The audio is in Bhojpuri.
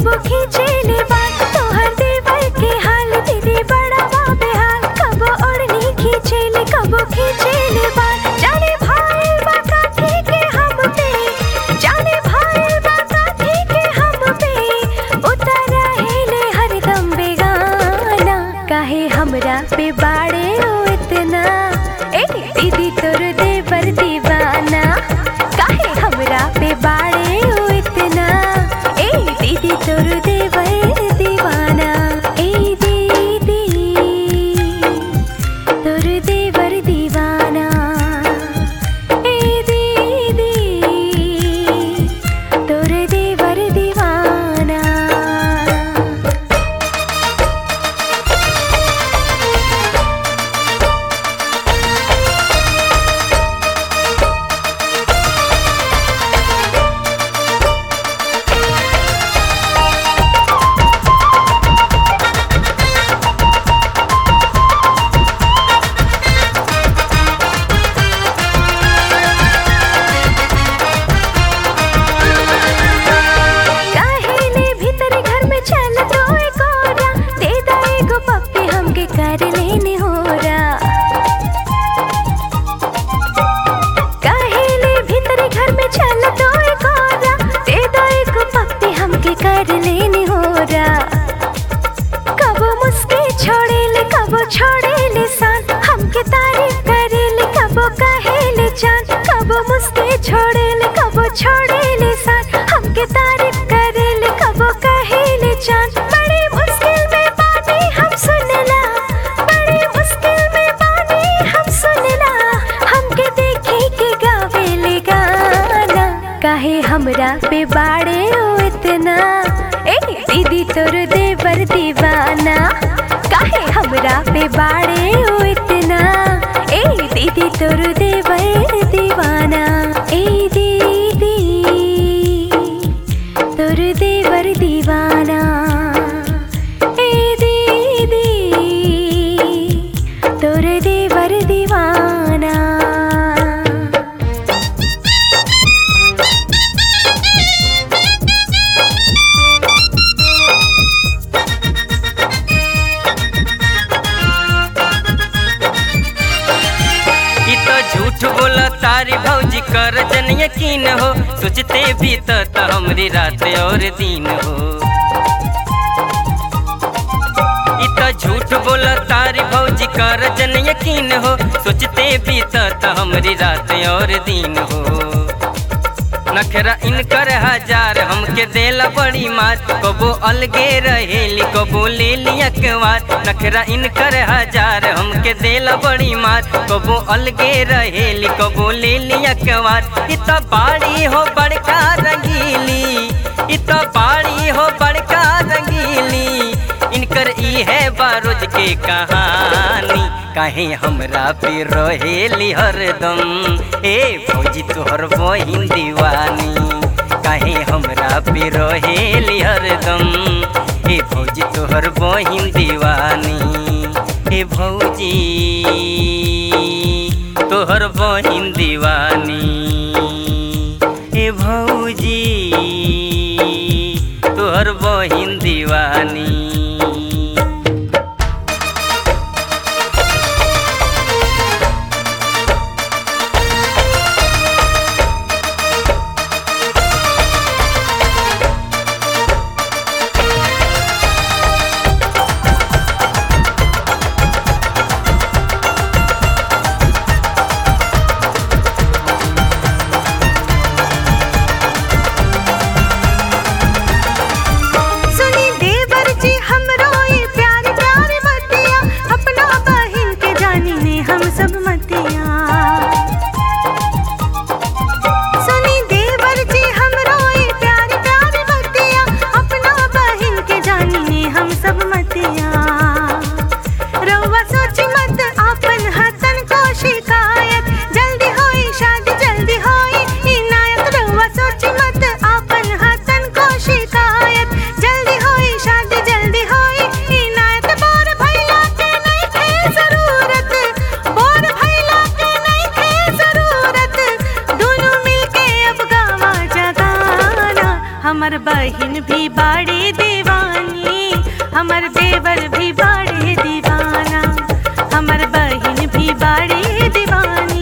कबो खींचेले बाल तोहर देवर के हाल दीदी बड़ा बाबे हाल कबो ओढ़नी खींचेले कबो खींचेले बाल जाने भाई बाका के हम पे जाने भाई बाका के हम पे उतर हेले हरदम बेगाना काहे हमरा पे बाड़े ओ इतना ए दीदी तोर देवर दीवाना काहे हमरा पे बाड़े ओ इतना ए दीदी तोर देवर दीवाना ए दीदी तोर देवर दीवाना ए दीदी तोर देवर दीवाना काहेले भीतर घर में चल तो एक औरा दे दा एगो पप्पी हमके कर लेने होरा काहेले भीतर घर में चल तो एक औरा दे दा एगो पप्पी हमके कर लेने होरा कबो मुस्के छोड़ेले कबो छोड़ेले सान हमके तारीफ करेले कबो कहेले चांद कबो मुस्के छोड़ेले कबो छोड़ेले सान हमके तारीफ करेले कबो कहेले चांद बड़ी मुश्किल में बानी हम सुनला बड़ी मुश्किल में बानी हम सुनला हमके देखे के गावेले गाना काहे हमरा पे बाड़े ओ इतना ए दीदी तोर देवर दीवाना काहे हमरा पे बाड़े ओ इतना ए दीदी तोर देवर दीवाना ए दीदी तोर देवर दीवाना ए दीदी तोर देवर दीवाना ई तो झूठ बोला तारी भौजी कर जन यकीन हो सोचते भी तो त हमरी रात और दिन हो ई तो झूठ बोला तारी भौजी कर जन यकीन हो सोचते भी तो त हमरी रात और दिन हो नखरा इनकर हजार हमके देला बड़ी मार कबो अलगे रहेली कबो ले लिया कवार नखरा इनकर हजार हमके देला बड़ी मार कबो अलगे रहेली कबो ले लिया कवार इत बाड़ी हो बड़का रंगीली इत बाड़ी हो बड़का रंगीली इनकर ई है बारोज के कहानी काहे हमरा पे रहेली हरदम ए फौजी तोहर बहिन दीवानी काहे हमरा पे रहेली हरदम ए फौजी तोहर बहिन दीवानी ए भौजी तोहर बहिन दीवानी ए भौजी तोहर बहिन दीवानी सुनी देवर जी हमर बहिन भी बाड़ी दीवानी हमर देवर भी बाड़ी दीवाना हमर बहिन भी बाड़ी दीवानी